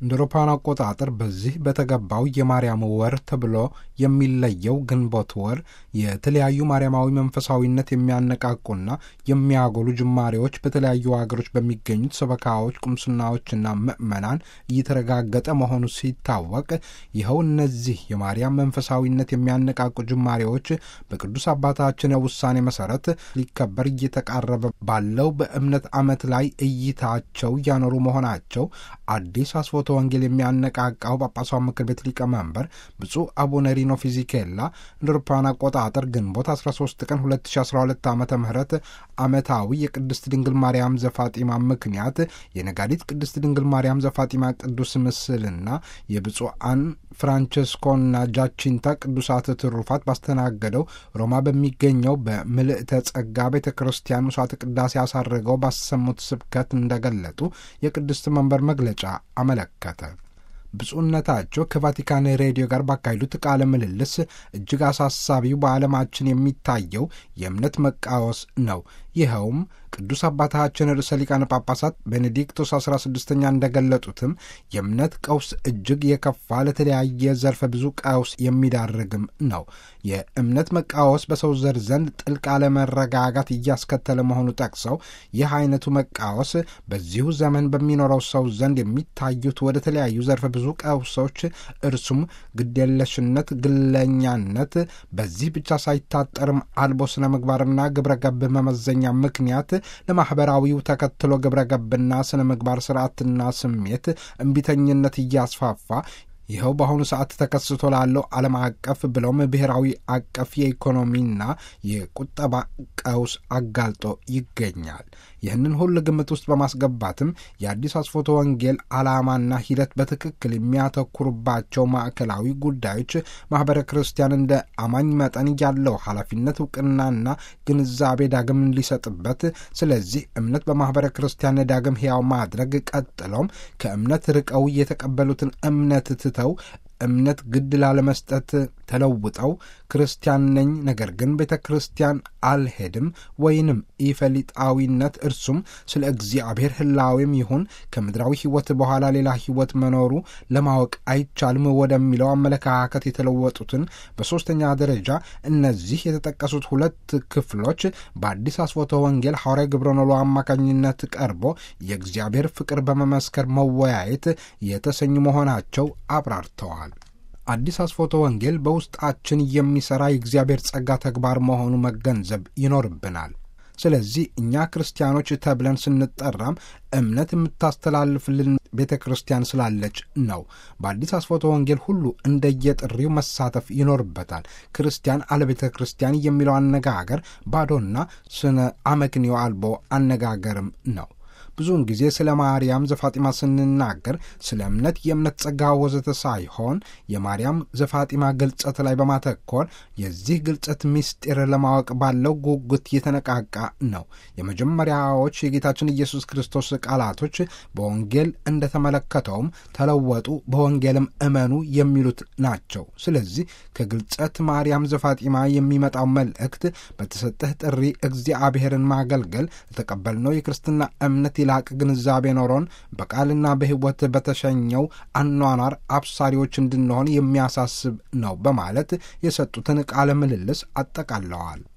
እንደ አውሮፓውያን አቆጣጠር በዚህ በተገባው የማርያም ወር ተብሎ የሚለየው ግንቦት ወር የተለያዩ ማርያማዊ መንፈሳዊነት የሚያነቃቁና የሚያጎሉ ጅማሬዎች በተለያዩ ሀገሮች በሚገኙት ሰበካዎች፣ ቁምስናዎችና ምዕመናን እየተረጋገጠ መሆኑ ሲታወቅ ይኸው እነዚህ የማርያም መንፈሳዊነት የሚያነቃቁ ጅማሬዎች በቅዱስ አባታችን ውሳኔ መሰረት ሊከበር እየተቃረበ ባለው በእምነት ዓመት ላይ እይታቸው እያኖሩ መሆናቸው አዲስ አስፎቶ ወንጌል የሚያነቃቃው ጳጳሳዊ ምክር ቤት ሊቀመንበር ብፁዕ አቡነ ሪኖ ፊዚኬላ እንደ አውሮፓውያን አቆጣጠር ግንቦት 13 ቀን 2012 ዓ ም ዓመታዊ የቅድስት ድንግል ማርያም ዘፋጢማ ምክንያት የነጋዲት ቅድስት ድንግል ማርያም ዘፋጢማ ቅዱስ ምስልና የብፁዓን ፍራንቸስኮና ጃቺንታ ቅዱሳት ትሩፋት ባስተናገደው ሮማ በሚገኘው በምልእተ ጸጋ ቤተ ክርስቲያን ምሥዋዕተ ቅዳሴ አሳርገው ባሰሙት ስብከት እንደገለጡ የቅድስት መንበር መግለጫ አመለከተ። ብፁዕነታቸው ከቫቲካን ሬዲዮ ጋር ባካሄዱት ቃለ ምልልስ እጅግ አሳሳቢው በዓለማችን የሚታየው የእምነት መቃወስ ነው። ይኸውም ቅዱስ አባታችን ርዕሰ ሊቃነ ጳጳሳት ቤኔዲክቶስ 16ኛ እንደገለጡትም የእምነት ቀውስ እጅግ የከፋ ለተለያየ ዘርፈ ብዙ ቀውስ የሚዳርግም ነው። የእምነት መቃወስ በሰው ዘር ዘንድ ጥልቅ አለመረጋጋት እያስከተለ መሆኑ ጠቅሰው ይህ አይነቱ መቃወስ በዚሁ ዘመን በሚኖረው ሰው ዘንድ የሚታዩት ወደ ተለያዩ ዘርፈ ብዙ ቀውሶች እርሱም ግዴለሽነት፣ ግለኛነት፣ በዚህ ብቻ ሳይታጠርም አልቦ ስነ ምግባርና ግብረ ገብ መመዘኛ ምክንያት ለማኅበራዊው ተከትሎ ግብረ ገብና ስነ ምግባር ስርዓትና ስሜት እምቢተኝነት እያስፋፋ ይኸው በአሁኑ ሰዓት ተከስቶ ላለው ዓለም አቀፍ ብለውም ብሔራዊ አቀፍ የኢኮኖሚና የቁጠባ ቀውስ አጋልጦ ይገኛል። ይህንን ሁሉ ግምት ውስጥ በማስገባትም የአዲስ አስፎቶ ወንጌል ዓላማና ሂደት በትክክል የሚያተኩሩባቸው ማዕከላዊ ጉዳዮች ማኅበረ ክርስቲያን እንደ አማኝ መጠን ያለው ኃላፊነት እውቅናና ግንዛቤ ዳግም ሊሰጥበት፣ ስለዚህ እምነት በማኅበረ ክርስቲያን ዳግም ሕያው ማድረግ ቀጥለውም ከእምነት ርቀው የተቀበሉትን እምነት ትተው እምነት ግድ ላለመስጠት ተለውጠው ክርስቲያን ነኝ ነገር ግን ቤተ ክርስቲያን አልሄድም ወይንም ኢፈሊጣዊነት እርሱም ስለ እግዚአብሔር ሕላዌም ይሁን ከምድራዊ ሕይወት በኋላ ሌላ ሕይወት መኖሩ ለማወቅ አይቻልም ወደሚለው አመለካከት የተለወጡትን በሦስተኛ ደረጃ እነዚህ የተጠቀሱት ሁለት ክፍሎች በአዲስ አስፎቶ ወንጌል ሐዋርያ ግብረኖሎ አማካኝነት ቀርቦ የእግዚአብሔር ፍቅር በመመስከር መወያየት የተሰኙ መሆናቸው አብራርተዋል። አዲስ አስፎቶ ወንጌል በውስጣችን የሚሠራ የእግዚአብሔር ጸጋ ተግባር መሆኑ መገንዘብ ይኖርብናል። ስለዚህ እኛ ክርስቲያኖች ተብለን ስንጠራም እምነት የምታስተላልፍልን ቤተ ክርስቲያን ስላለች ነው። በአዲስ አስፎቶ ወንጌል ሁሉ እንደየጥሪው መሳተፍ ይኖርበታል። ክርስቲያን አለ ቤተ ክርስቲያን የሚለው አነጋገር ባዶና ስነ አመክንዮ አልቦ አነጋገርም ነው። ብዙውን ጊዜ ስለ ማርያም ዘፋጢማ ስንናገር ስለ እምነት፣ የእምነት ጸጋ ወዘተ ሳይሆን የማርያም ዘፋጢማ ግልጸት ላይ በማተኮር የዚህ ግልጸት ምስጢር ለማወቅ ባለው ጉጉት የተነቃቃ ነው። የመጀመሪያዎች የጌታችን ኢየሱስ ክርስቶስ ቃላቶች በወንጌል እንደተመለከተውም ተለወጡ፣ በወንጌልም እመኑ የሚሉት ናቸው። ስለዚህ ከግልጸት ማርያም ዘፋጢማ የሚመጣው መልእክት በተሰጠህ ጥሪ እግዚአብሔርን ማገልገል ለተቀበልነው የክርስትና እምነት ላቅ ግንዛቤ ኖሮን በቃልና በሕይወት በተሸኘው አኗኗር አብሳሪዎች እንድንሆን የሚያሳስብ ነው በማለት የሰጡትን ቃለ ምልልስ አጠቃለዋል።